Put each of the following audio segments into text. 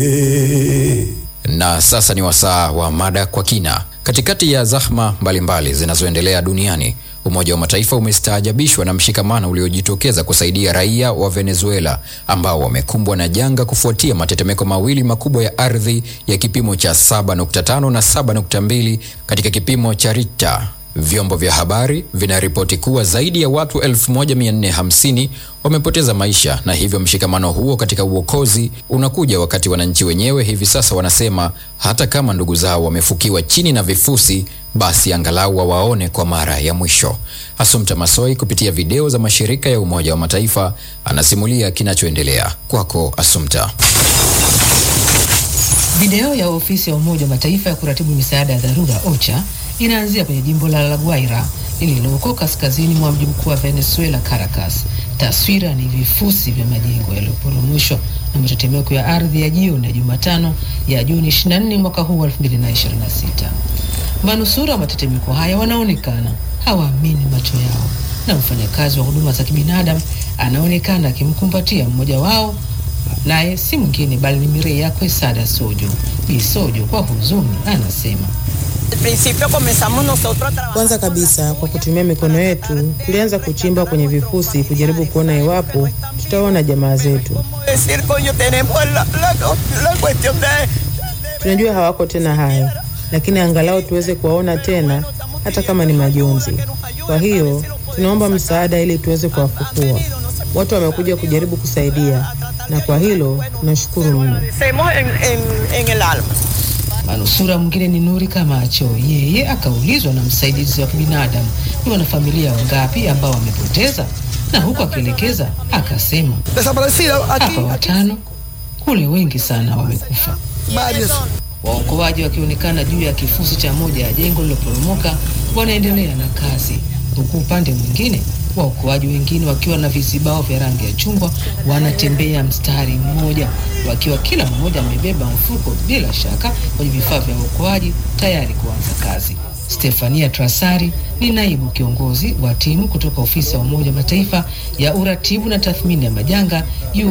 Na sasa ni wasaa wa mada kwa kina. Katikati ya zahma mbalimbali zinazoendelea duniani, Umoja wa Mataifa umestaajabishwa na mshikamano uliojitokeza kusaidia raia wa Venezuela ambao wamekumbwa na janga kufuatia matetemeko mawili makubwa ya ardhi ya kipimo cha 7.5 na 7.2 katika kipimo cha Richter. Vyombo vya habari vinaripoti kuwa zaidi ya watu 1450 wamepoteza maisha na hivyo mshikamano huo katika uokozi unakuja wakati wananchi wenyewe hivi sasa wanasema hata kama ndugu zao wamefukiwa chini na vifusi basi angalau wawaone kwa mara ya mwisho. Asumta Masoi kupitia video za mashirika ya Umoja wa Mataifa anasimulia kinachoendelea. Kwako Asumta. Video ya ofisi ya Umoja wa Mataifa ya kuratibu misaada ya dharura OCHA inaanzia kwenye jimbo la La Guaira lililoko kaskazini mwa mji mkuu wa Venezuela, Caracas. Taswira ni vifusi vya majengo yaliyoporomoshwa na matetemeko ya ardhi ya jioni ya Jumatano ya Juni 24 mwaka huu wa 2026. Manusura wa matetemeko haya wanaonekana hawaamini macho yao, na mfanyakazi wa huduma za kibinadamu anaonekana akimkumbatia mmoja wao, naye si mwingine bali ni Mireya Quesada Sojo. Bi Sojo kwa huzuni anasema kwanza kabisa kwa kutumia mikono yetu tulianza kuchimba kwenye vifusi kujaribu kuona iwapo tutaona jamaa zetu. Tunajua hawako tena hai, lakini angalau tuweze kuwaona tena, hata kama ni majonzi. Kwa hiyo tunaomba msaada ili tuweze kuwafukua. Watu wamekuja kujaribu kusaidia, na kwa hilo tunashukuru mno. Manusura mwingine ni Nuri Kamacho. Yeye akaulizwa na msaidizi wa kibinadamu ni wanafamilia wangapi ambao wamepoteza, na huku akielekeza akasema, hapa watano, kule wengi sana wamekufa. Waokoaji wakionekana juu ya kifusi cha moja ya jengo lililoporomoka wanaendelea na kazi, huku upande mwingine waokoaji wengine wakiwa na vizibao vya rangi ya chungwa wanatembea mstari mmoja, wakiwa kila mmoja amebeba mfuko, bila shaka kwenye vifaa vya uokoaji tayari kuanza kazi. Stefania Trasari ni naibu kiongozi wa timu kutoka ofisi ya Umoja wa Mataifa ya uratibu na tathmini ya majanga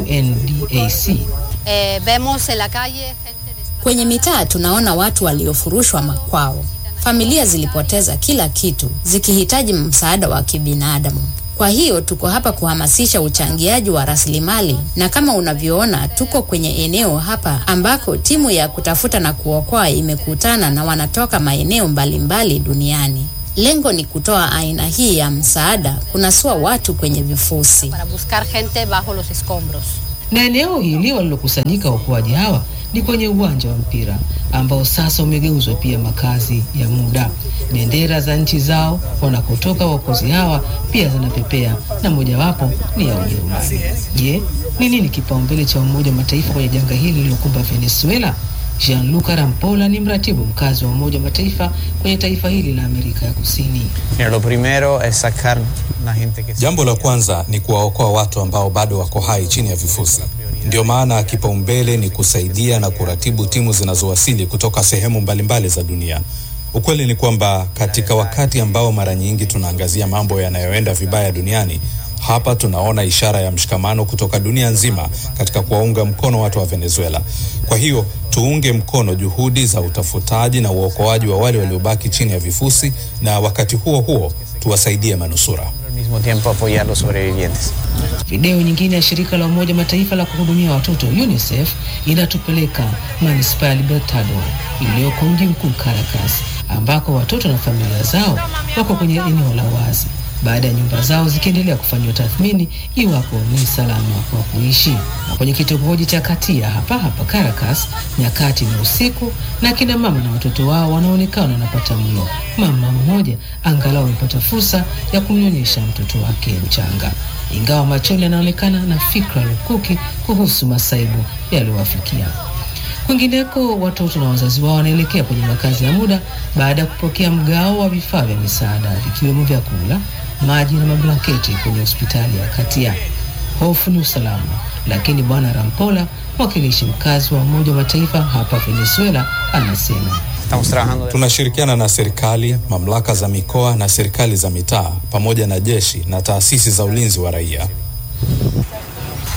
UNDAC. Eh, vemos en la calle gente Kwenye mitaa tunaona watu waliofurushwa makwao. Familia zilipoteza kila kitu zikihitaji msaada wa kibinadamu. Kwa hiyo tuko hapa kuhamasisha uchangiaji wa rasilimali, na kama unavyoona tuko kwenye eneo hapa ambako timu ya kutafuta na kuokoa imekutana na wanatoka maeneo mbalimbali duniani. Lengo ni kutoa aina hii ya msaada, kunasua watu kwenye vifusi. para buscar gente bajo los escombros. Na eneo hili walilokusanyika waokoaji hawa ni kwenye uwanja wa mpira ambao sasa umegeuzwa pia makazi ya muda. Bendera za nchi zao wanakotoka waokozi hawa pia zinapepea na mojawapo ni ya Ujerumani. Je, ni nini kipaumbele cha Umoja wa Mataifa kwenye janga hili lililokumba Venezuela? Gianluca Rampola ni mratibu mkazi wa Umoja wa Mataifa kwenye taifa hili la Amerika ya Kusini. Mira, lo primero es sacar la gente que Jambo la kwanza ni kuwaokoa watu ambao bado wako hai chini ya vifusi. Ndio maana kipaumbele ni kusaidia na kuratibu timu zinazowasili kutoka sehemu mbalimbali za dunia. Ukweli ni kwamba katika wakati ambao mara nyingi tunaangazia mambo yanayoenda vibaya duniani, hapa tunaona ishara ya mshikamano kutoka dunia nzima katika kuwaunga mkono watu wa Venezuela. Kwa hiyo tuunge mkono juhudi za utafutaji na uokoaji wa wale waliobaki chini ya vifusi, na wakati huo huo tuwasaidie manusura. al mismo tiempo apoyar a los sobrevivientes. Video nyingine ya shirika la Umoja Mataifa la kuhudumia watoto UNICEF inatupeleka manispaa ya Libertador iliyoko mji mkuu Caracas, ambako watoto na familia zao wako kwenye eneo la wazi baada ya nyumba zao zikiendelea kufanyiwa tathmini iwapo ni salama kwa kuishi. Na kwenye kitongoji cha Katia hapa hapa Caracas, nyakati ni usiku na kina mama na watoto wao wanaonekana wanapata mlo. Mama mmoja angalau amepata fursa ya kumnyonyesha mtoto wake mchanga, ingawa machoni anaonekana na fikra lukuki kuhusu masaibu yaliyowafikia. Kwingineko, watoto na wazazi wao wanaelekea kwenye makazi ya muda baada ya kupokea mgao wa vifaa vya misaada vikiwemo vyakula, maji na mablanketi kwenye hospitali ya Katia. Hofu ni usalama, lakini Bwana Rampola, mwakilishi mkazi wa Umoja wa Mataifa hapa Venezuela, anasema Estamos trabajando de Tunashirikiana na serikali, mamlaka za mikoa na serikali za mitaa pamoja na jeshi na taasisi za ulinzi wa raia.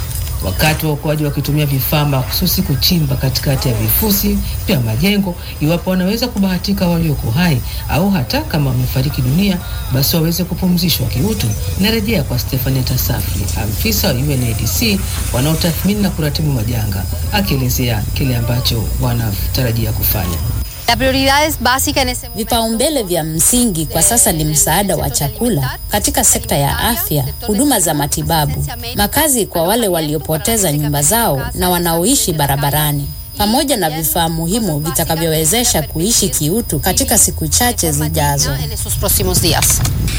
wakati waokoaji wakitumia vifaa mahususi kuchimba katikati ya vifusi vya majengo, iwapo wanaweza kubahatika walioko hai au hata kama wamefariki dunia, basi waweze kupumzishwa kiutu. Narejea kwa Stefania Tasafi, afisa wa UNAIDC wanaotathmini na kuratibu majanga, akielezea kile ambacho wanatarajia kufanya. La prioridad es básica en ese momento. Vipaumbele vya msingi kwa sasa ni msaada wa chakula katika sekta ya afya, huduma za matibabu, makazi kwa wale waliopoteza nyumba zao na wanaoishi barabarani, pamoja na vifaa muhimu vitakavyowezesha kuishi kiutu katika siku chache zijazo. En esos próximos días.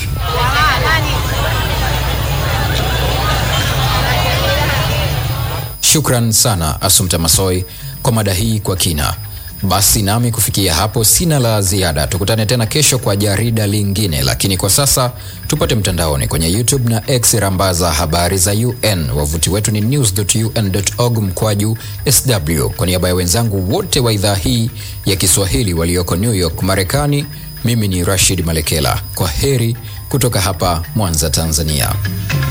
Shukran sana Asumta Masoi kwa mada hii kwa kina. Basi nami kufikia hapo sina la ziada. Tukutane tena kesho kwa jarida lingine, lakini kwa sasa tupate mtandaoni kwenye YouTube na X rambaza habari za UN. Wavuti wetu ni news.un.org mkwaju sw. Kwa niaba ya wenzangu wote wa idhaa hii ya Kiswahili walioko New York, Marekani, mimi ni Rashid Malekela. Kwa heri kutoka hapa Mwanza, Tanzania.